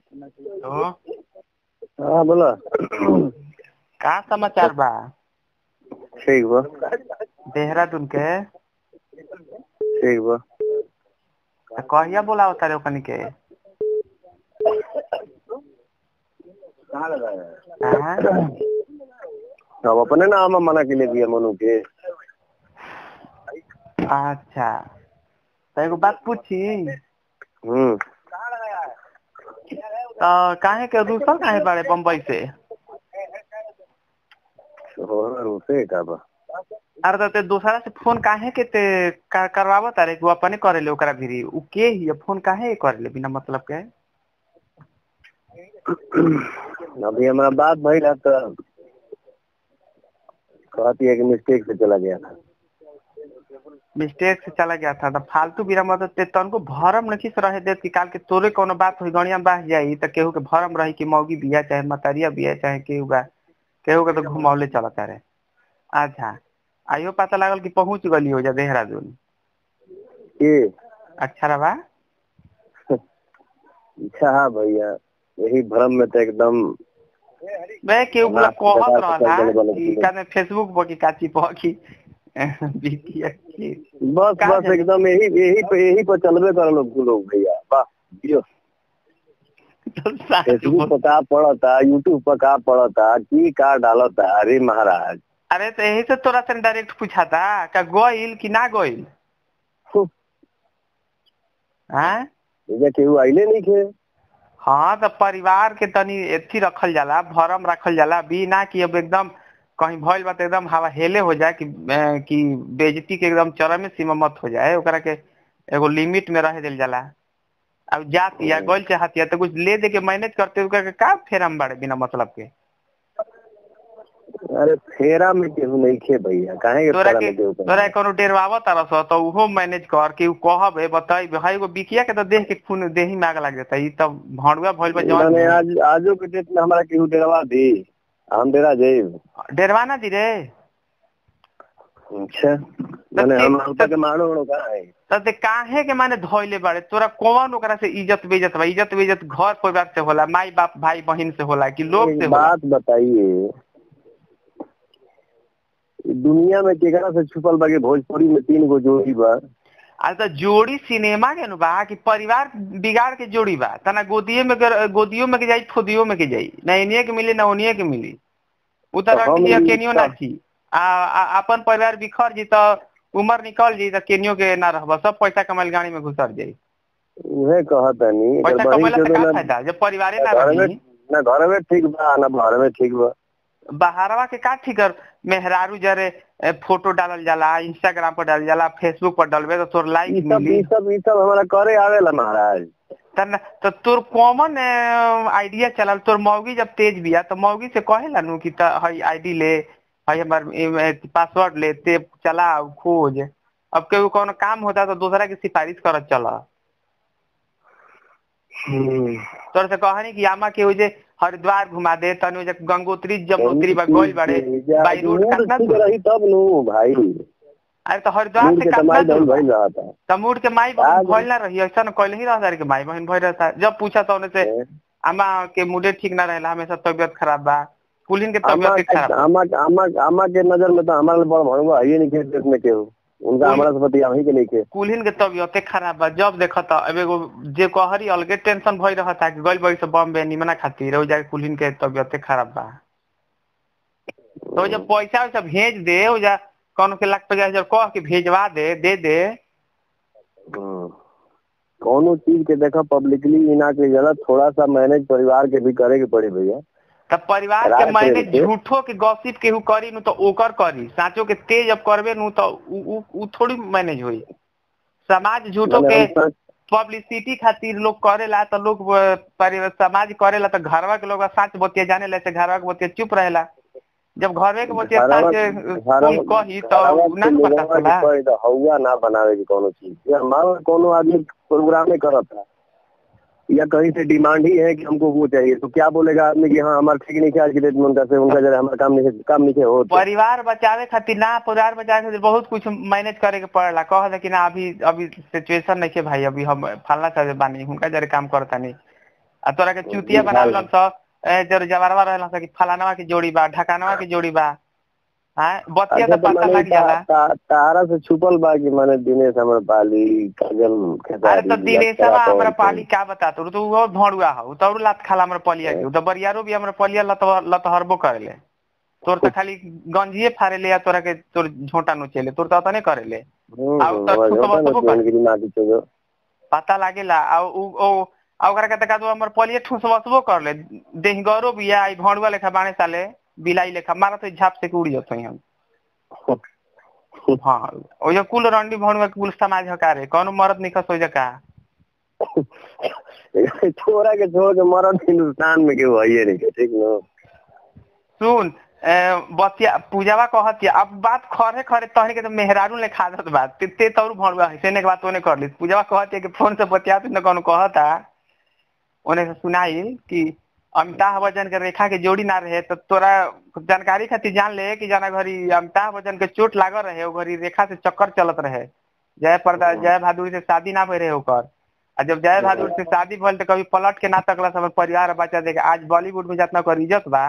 तो हाँ बोला का समाचार बा ठीक बा देहरादून के ठीक बा त कहिया बोलाओ तारे ओकनी के हाँ? अब अपने नाम मना के लिए दिया मनु के अच्छा तो एगो बात पूछी हम्म तो काहे के रूसल काहे बाड़े बम्बई से और उसे का बा अरे तो ते दूसरा से फोन काहे के ते कर, करवावत तारे वो अपने करेले ओकरा भिरी उ के ही फोन काहे करेले बिना मतलब के अभी हमारा बात भइल है तो कहती है कि मिस्टेक से चला गया था मिस्टेक से चला गया था तो फालतू बिना मतलब ते तनको भरम नहीं से रहे देत कि काल के तोरे कोनो बात हुई गणिया बाह जाई तो केहू के भरम रही कि मौगी बिया चाहे मतरिया बिया चाहे केहू बा केहू के तो घुमौले चलता रहे अच्छा आइयो पता लागल कि पहुंच गली हो जा देहरादून के अच्छा रहा अच्छा हाँ भैया यही भ्रम में तो एकदम बे केहू बोला ना, कहत पचास पचास रहला गले वाला कि चीज़। काने फेसबुक पर कि काची पर कि बिटिया की बस कहाँ बस जाए? एकदम यही यही पे यही पर चलबे कर लोग लोग भैया वाह जियो तो साच फेसबुक बोल- पर का पड़ता यूट्यूब पर का पड़ता की का डालता अरे महाराज अरे तो यही से तोरा से डायरेक्ट पूछा था का गोइल कि ना गोइल हम्म, हाँ एजा केहू आइले नहीं खे हाँ तो परिवार के तनी एथी रखल जाला भरम रखल जाला बिना कि अब एकदम कहीं भइल बा तो एकदम हवा हेले हो जाए कि अ, कि बेइज्जती के एकदम चरम सीमा मत हो जाए ओकरा के एगो लिमिट में रह दिल जाला अब जात या गोल चाहत या तो कुछ ले दे के मैनेज करते ओकरा के का फेरम बाड़े बिना मतलब के अरे फेरा में केहू नहीं खे भैया काहे के तोरा फेरा के में केहू तोरा कोनो डेरवावत तरस तो उहो मैनेज कर कि उ कहब ए बताई भाई एगो बिकिया के तो देख के खून देही में आग लग जाता ई तब भड़ुआ भइल बा इन्होंने जवन आज आजो के डेट में हमारा केहू डेरवा दी हम डेरा जाइब डेरवाना दी रे अच्छा मैंने हम हमका के मारो उड़ो कहाँ है त ते काहे के माने धोइले बाड़े तोरा कौन ओकरा से इज्जत बेइज्जत बा इज्जत बेइज्जत घर परिवार से होला माई बाप भाई बहन से होला कि लोग एक से होला बात बताइए दुनिया में केकरा से छुपल बा कि भोजपुरी में तीन गो जोड़ी बा आज तो जोड़ी सिनेमा के नु बा कि परिवार बिगाड़ के जोड़ी बा तना गोदिये में के- गोदियो में के जाई खुदियो में के जाई ना इनिए के मिली ना ओनिए के मिली उ तो तो हम रखिया ई केनियो ना छी आ, आ अपन परिवार बिखर जी तो उमर निकल जी तो केनियो के ना रहबा सब पैसा कमाइल गाड़ी में घुसर जाई उहे कहतनी एकर पैसा बहिन कमाइला के से तो का ना फायदा जब परिवारे ना घर में रही ना घर में ठीक बा ना बाहर में ठीक बा बहारवा के का ठीक कर मेहरारू जरे ए, फोटो डालल जाला इंस्टाग्राम पर डालल जाला फेसबुक पर डालबे तो तोर ई लाइक सब मिली ई सब ई सब हमारा करे आवेला महाराज तन तो तोर कॉमन आइडिया चलल तोर मौगी जब तेज बिया तो मौगी से कहेला नु कि त हई आईडी ले हई हमर पासवर्ड ले ते चला खोज अब केहू कोनो काम होता तो दूसरा की सिफारिश करत चला तोर से कहनी कि आमा के जे हरिद्वार घुमा दे तनु जे गंगोत्री जमुनोत्री बा गोल बाड़े बाई रोड मूड कितना ठीक दूर? रही तब नु भाई अरे तो हरिद्वार मूड से के कितना तमाई दूर दल बा? भइल रहा था तमूर के माई बहन आज- भइल ना रही ऐसा न कहले ही रहा के माई बहन भइल रहता जब पूछा तो उन्हें से अम्मा के मूडे ठीक ना रहेला हमेशा तबियत खराब बा कुलीन के आमा तबियत खराब बा। आमा आमा आमा के नजर में तो हमारा बड़ भड़ुआ है नहीं के देश में केहू उनका कोई- हमारा से पति ही के नहीं के कुलीन के तबियते खराब बा जब देखा था अब एगो जे कहरी अलगे टेंशन भइल रहता कि गइल बड़ी से बॉम्बे निमना खातिर हो जाके कुलीन के तबियते खराब बा तो जब पैसा वैसा भेज दे हो जा कौन के लाख पचास हजार कह के भेजवा दे दे दे हम्म। कौनो चीज के देखा पब्लिकली ही ना के जरा थोड़ा सा मैनेज परिवार के भी करे के पड़ी भैया तब परिवार के रात मैंने के- झूठो के गॉसिप केहू करी नु तो ओकर करी साचो के तेज अब करबे नु तो उ, उ, उ थोड़ी मैनेज होई समाज झूठो मैंने के हम सच- पब्लिसिटी खातिर लोग करेला तो लोग अ, परि- समाज करेला तो घरवा के लोग साच बतिया जाने ला से घरवा के बतिया चुप रहेला जब घरवे के बतिया साच घरवा- अ, घरवा- कोई कही तो घरवा उ ना के नु पता लोगवा के चला कोई तो हौवा ना बनावे की कोनो चीज या हमारा कोनो आदमी प्रोग्राम करत था या कहीं से डिमांड ही है कि हमको वो चाहिए तो क्या बोलेगा आदमी कि हाँ हमारा ठीक नहीं किया आज की डेट में उनका से उनका जरा हमारा काम नहीं काम नहीं हो तो परिवार बचावे खातिर ना परिवार बचावे खातिर बहुत कुछ मैनेज करे के पड़ेला कह दे कि ना अभी अभी सिचुएशन नहीं के भाई अभी हम फलना चाहे बानी हुनका जरे काम करता नहीं आ तोरा के चुतिया बना लन स ए जर जवारवा रहलन स कि फलानवा के जोड़ी बा ढकानवा के जोड़ी बा हां बतिया अच्छा तो तो पता माने लग जाला ता- ता- तारा से छुपल बा कि माने दिनेश हमर पाली काजल अरे तो दिनेशवा हमरा पाली का बता तू तो वो भड़ुआ हो तो और लात खाला हमरा पलिया के तो बरियारो भी हमरा पलिया लत लत हरबो करेले तोर तो खाली गंजिए फाड़ेले या तोरा के तोर झोंटा नोचेले तोर तो तने करेले आउ तो ठुकबा सबो कर। पता लागेला आ उ ओ आ ओकरा के तका तो हमर पलिया ठुसबसबो करले देह गौरव भी आई भड़ुआ लेखा बाणे साले बिलाई लेखा मारा तो झाप से के उड़ जत हम हाँ ओ जो कुल रंडी भड़ुआ के कुल समाज हकारे कोनो मरद निकस हो जका छोरा के छोड़ के मरद हिंदुस्तान में केहू है नहीं के ठीक न सुन ए, बतिया पूजावा कहतिया अब बात खरे खरे तहनी के तो मेहरारू ले खादत बात ते ते तौर भड़ुआ है सेने के बात ओने कर ली पूजावा कहतिया कि फोन से बतिया न कोनो कहता ओने से सुनाई कि अमिताभ बच्चन के रेखा के जोड़ी ना रहे तो तोरा जानकारी खातिर जान ले कि जाना घरी अमिताभ बच्चन के चोट लागल रहे ओ घरी रेखा से चक्कर चलत रहे जय पर्दा जय बहादुर से शादी ना भई रहे ओकर आ जब जय बहादुर से शादी भइल तो कभी पलट के ना तकला सब परिवार बच्चा देखे आज बॉलीवुड में जितना ओकर इज्जत बा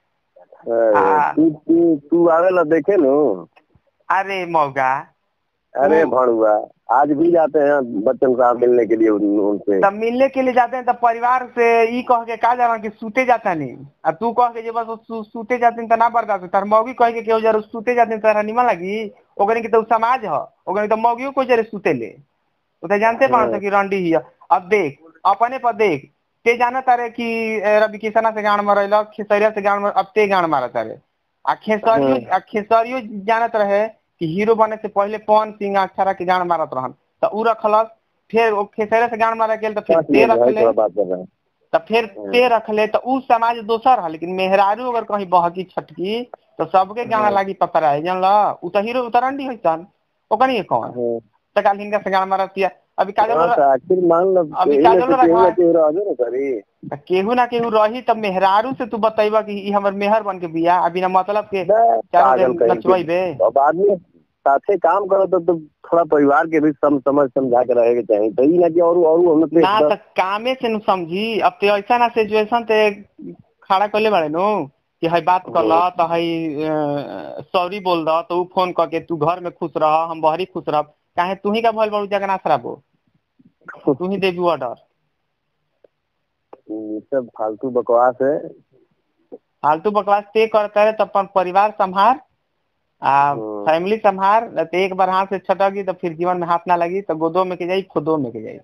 हाँ। तू तू तू आवेला देखे नु अरे मौगा अरे हम्म। भड़ुआ आज भी जाते हैं बच्चन साहब मिलने के लिए उन- उनसे तब मिलने के लिए जाते हैं तब परिवार से ई कह के का जाना कि सूते जाता नहीं आ तू कह के जे बस वो सू, सूते जाते हैं तो ना बर्दाश्त तार मौगी कह के केहू जरा सूते जाते हैं तो तारा निमन लगी ओकरे के तो उ समाज ह ओकरे तो मौगियो को जरे सूते ले उ तो जानते हाँ। पान कि रंडी ही है। अब देख अपने पर देख ते जाना तारे कि ए, रवि किसना से गान मरैल खेसरिया से गान मर अब ते गान मारा तारे आ खेसरियो हाँ। आ खेसरियो जानत रहे कि हीरो बने से पहले पवन सिंह अक्षरा के गान मारत रहन तो उ रखलस फिर ओ खेसरिया से गान मारा गेल तो फिर पाँच ते मिनट भाई रखले थोड़ा बात कर रहे हैं तो फिर ते रखले तो उ समाज दोसर है लेकिन मेहरारू अगर कहीं बहकी छटकी तो सबके गाना लागी पपराए जानला उ तो हीरो उतरंडी होइसन ओकनी के कौन हाँ। तो काल हिनका से गाना मारतिया अभी काजल हाँ, तो आखिर मान लो अभी एही में काजल से केहू रखा ना है। केहू रहबे ना करी त केहू ना केहू रही तब मेहरारू से तू बतैबा कि ई हमर मेहर बन के बिया अभी ना मतलब के चारों पागल दिन कहीं के। नचवाइबे अब आदमी साथे काम करो तो, तो थोड़ा परिवार के भी सम समझ समझा के रहे के चाहिए तो ई ना कि और और हम पे ना तो कामे से नु समझी अब ते ऐसा ना सिचुएशन ते खड़ा करले बाड़े नु कि हई बात कर ला तो हई सॉरी बोल द तो उ फोन करके तू घर में खुश रह हम बहरी खुश रह काहे तू ही का भइल बाड़ू जगना खराबो तू ही देबी ऑर्डर ये सब फालतू बकवास है फालतू बकवास ते करता रहे तो अपन परिवार संभार आ हम्म। फैमिली संभार न तो एक बार हाथ से छटकी तो फिर जीवन में हाथ ना लगी तो गोदो में के जाई खुदो में के जाई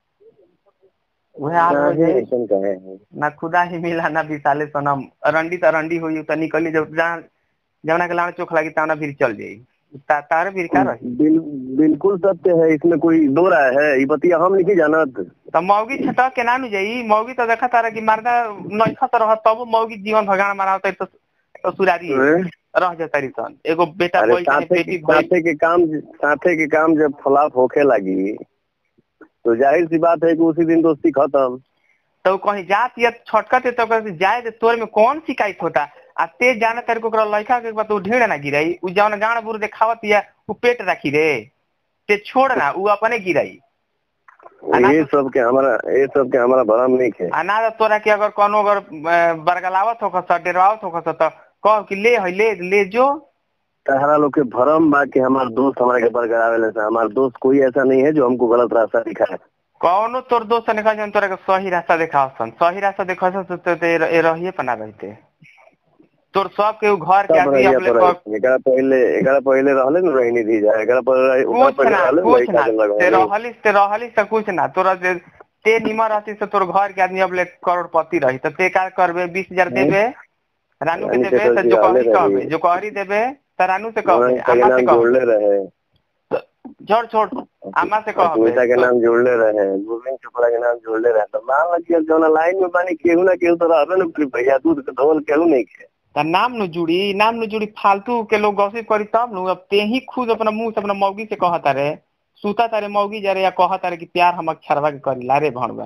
वह हाल हो काहे जाई ऐसन कहे हैं ना खुदा ही मिला ना विशाले सनम अरंडी तो अरंडी हुई तो निकली जब जहाँ जवना के लाड़ चोख लगी तवना फिर चल जाई ता, तारे फिर का रही बिल, बिल्कुल सत्य है इसमें कोई दो राय है ये बतिया हम नहीं जानत तो मौगी छटक के ना नु जाई मौगी तो देखा तारा कि मर्दा नइखा तो रह तब मौगी जीवन भगान मारा होता तो तो सुरारी हैं? रह जाता सन एगो बेटा अरे कोई चाहे साथे बेटी भइल साथे के काम साथे के काम जब फ्लॉप होखे लगी तो जाहिर सी बात है कि उसी दिन दोस्ती खत्म तो कहीं जात या छटकत है तो कहते जाए दे तोर में कौन शिकायत होता आ ते जाने तेरे को ओकरा लड़का के बात उ ढेड़ ना गिराई उ जौन गाड़ बुर देखावत या उ पेट रखी रे ते छोड़ ना उ अपने गिराई अना ये सब के हमारा ये सब के हमारा भरम नहीं है आ ना तो तोरा के अगर कोनो अगर अ, बरगलावत होखस डेरवावत होखस तो कह कि ले है ले ले जो तहरा लोग के भरम बा कि हमारे दोस्त हमारे के बरकरावे से हमारा दोस्त कोई ऐसा नहीं है जो हमको गलत रास्ता दिखाए कौनो तोर दोस्त ने कहा तोरा के सही रास्ता देखावसन सही रास्ता देखावसन तो तो ते ए रहिए पना रहते तोर सब के उ घर के सब आदमी रहिया अपने तो क- रही। एकरा पहले एकरा पहले रहले न रहनी दी जाए एकरा पर ओकरा कुछ पहले ना रहले कुछ लड़का ना के लगवाए। ते रहलिस ते रहलिस त कुछ ना तोरा जे ते निमर रहती से तोर घर के आदमी अब ले करोड़पति रही तो ते का करबे बीस हजार देबे रानू के रानी देबे से तो तो जो कहरी जियाले कहबे रही। जो कहरी देबे तो रानू से हमारे कहबे के अम्मा से नाम कहबे जोड़ले रहे छोड़ छोड़ अम्मा से अश्मिता के कहबे नाम जोड़ले रहे गोविंद चोपड़ा के नाम जोड़ले रहे तो मान लीजिए जौन लाइन में बानी केहू ना केहू तो रहबे न कि भैया दूध के धोल केहू नहीं के त नाम न जुड़ी नाम न जुड़ी फालतू के लोग गॉसिप करी तब नु अब ते ही खुद अपना मुंह से अपना मौगी से कहता रे सुता तारे मौगी जा रे या कहता रे कि प्यार हम अक्षरवा के करी ला रे भणवा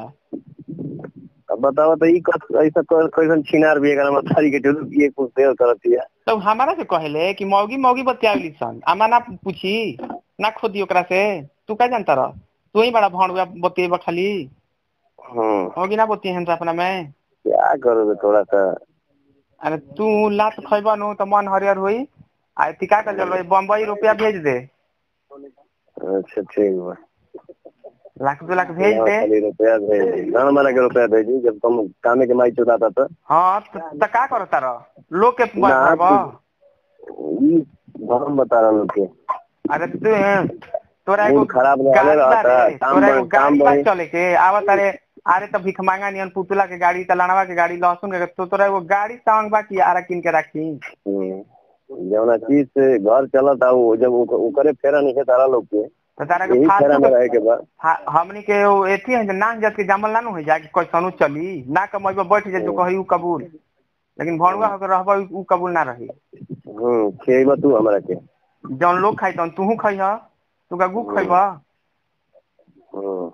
अब बताओ तो ई कस ऐसा क- कैसन छिनार भी एकरा मतारी के चलू कि कुछ देर करतिया तो हमारा से कहले कि मौगी मौगी बतियावली सन आमा ना पूछी ना खोदी ओकरा से तू का जानता रह तू ही बड़ा भणवा बतिएबा खाली हम्म होगी ना बोती हैं अपना में क्या करोगे थोड़ा सा अरे तू लात खैबा नु तो मन हरियर होई आ ती का कर चल बम्बई रुपया भेज दे अच्छा ठीक बा लाख दो लाख भेज हाँ, दे खाली रुपया भेज दी गाँव वाला के रुपया भेजी जब तुम कामे के माई चुदाता तो हाँ तो तो का करो तारा लोग के ना, भरबा ई हम बता रहा लोग के अरे तू तोरा एगो मूड खराब रहले गाड़ी बा रहता, रे, काम तोरा एगो बढ़- काम गाड़ी बा बढ़ी। चले के आवत अरे अरे तो भिख मांगा नियन पुतला के गाड़ी तलानवा के गाड़ी लहसुन के तो तोरा एगो गाड़ी सावंग बा की आरा किन के राखी हम्म। जौना चीज से घर चलत आ वो जब ओक- ओकरे फेरा नहीं है तारा लोग के तो तारा के यही फेरा फालतू में के रहे के बा हा- हमनी के वो एथी है जे नाक जात के जामल ना नु हो जाए कि कैसनु चली ना कमैबो बैठ जाए जो कही उ कबूल लेकिन भणुआ होकर रहबा उ कबूल ना रही हम्म खेबा तू हमरा के जौन लोग खाई तौन तूहू खइह तू गगू खइबा हम्म।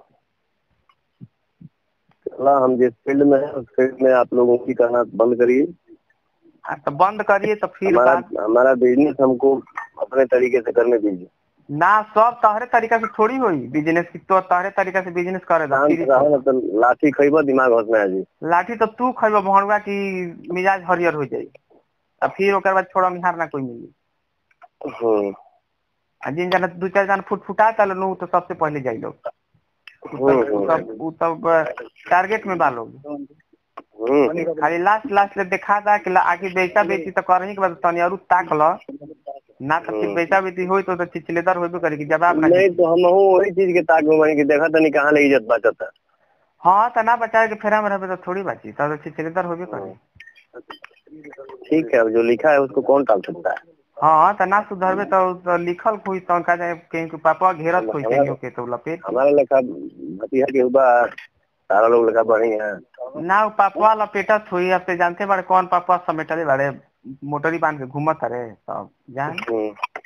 चला हम जिस फील्ड में है उस फील्ड में आप लोगों की करना बंद करिए आ तो बंद करिए तो फिर हमारा बात हमारा बिजनेस हमको अपने तरीके से करने दीजिए ना सब तहरे तरीका से थोड़ी होई बिजनेस की तो तहरे तरीका से बिजनेस करे दो शांत फिर रहो ना तो लाठी खइबा दिमाग होश में आ जी लाठी तो तू खइबा भणुआ की मिजाज हरियर हो जाई आ फिर ओकर बाद छोड़ा मिहार ना कोई मिली हम्म आ जिन जना दू चार जना फुट फुटा चल नु तो सबसे पहले जाई लोग उ हम्म, सब- उ सब उ सब टारगेट में बा लोग हम्म खाली लास्ट लास्ट ले देखा था कि ला- आगे बेचा बेची तो करही के बाद तनी और ताक ल ना तो फिर बेचा बेची होई तो तो चिचलेदार होइबे करे कि जवाब ना नहीं तो हम वही चीज के ताक में बनी कि देखा तनी कहाँ ले इज्जत बचत है हाँ तो ना बचाए के फेरा में रहबे तो थोड़ी बाची तो चिचलेदार होइबे करे ठीक है अब जो लिखा है उसको कौन टाल सकता है हाँ तो ना सुधरबे तो, तो लिखल कोई तो का जाए कहीं के पापा घेरत कोई कहीं के तो लपेट हमारा लेखा भतीजा के हुआ सारा लोग लेखा बढ़ी है ना उ पापा लपेटत हुई अब ते जानते बाड़े कौन पापा समेटले बाड़े मोटरी बांध के घूमत रे तब जान हम्म।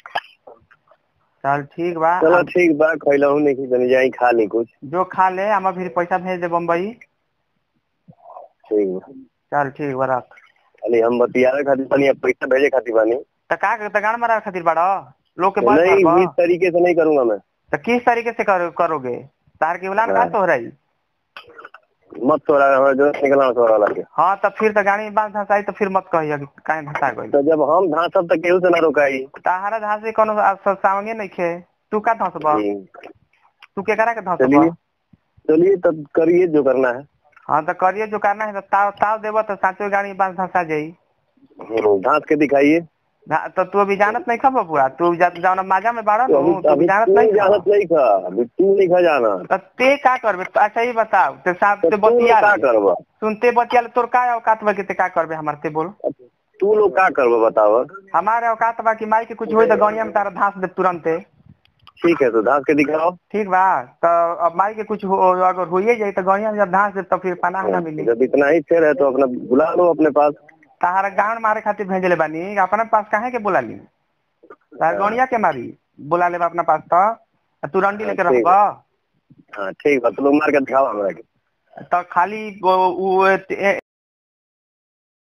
चल ठीक बा चलो अब ठीक बा खैलहू नहीं की तनी जाई खा ली कुछ जो खा ले हमार फिर पैसा भेज दे बम्बई ठीक बा चल ठीक बा रख खाली हम बतियावे खातिर बानी अब पैसा भेजे खातिर बानी तो का तो गान मारा खातिर बाड़ा लोग के बात नहीं करबा इस तरीके से नहीं करूंगा मैं तो किस तरीके से कर, करोगे तार के उलान का हाँ। तो रही मत तोड़ा हमारा जो निकलना तोड़ा लगे हाँ तो फिर तो गाड़ी में बांध धसाई तो फिर मत कहिए कि काहे धसा गई तो जब हम धांसब तक केहू से ना रोकाई ताहारा धासे कोनो सावंगे नहीं खे तू का धसबा हम्म। तू के करा के चलिए धसबा चलिए तब करिए जो करना है हाँ तो करिए जो करना है तो ताव ताव देबो तो साचो गाड़ी में बांध धसा जाई हम्म, धांस के दिखाइए ना- तो तू अभी जानत नहीं खा बबुआ तू जा- जौन माजा में बाड़ा तो नु अभी तू अभी अभी जानत तू नहीं खा जानत नहीं खा अभी तू नहीं खा जाना तो ते का करबे तो अच्छा ही बताओ ते साहब तो ते तू लोग बतिया का ले। करबा सुनते बतिया ले, तोर का औकात बा के ते का करबे हमार ते बोल तू लोग का करबा बताओ हमारे औकात बा कि माई के कुछ होई तो गौनिया में तारा धास दे तुरंते ठीक है तो धांस के दिखाओ ठीक बा तो अब माई के कुछ हो, अगर होइए जाए तो गौनिया में जब धास दे तो फिर पनाह ना मिली जब इतना ही फेर है तो अपना बुला लो अपने पास तारा गांड मारे खातिर भेजले बानी अपना पास काहे के बोला ली तार गौनिया के मारी बोला ले अपना पास तो आ तू रंडी लेके ठीक है। रहबा हाँ ठीक बा तो लोग मार के दिखाओ हमरा के तो खाली वो- वो ए-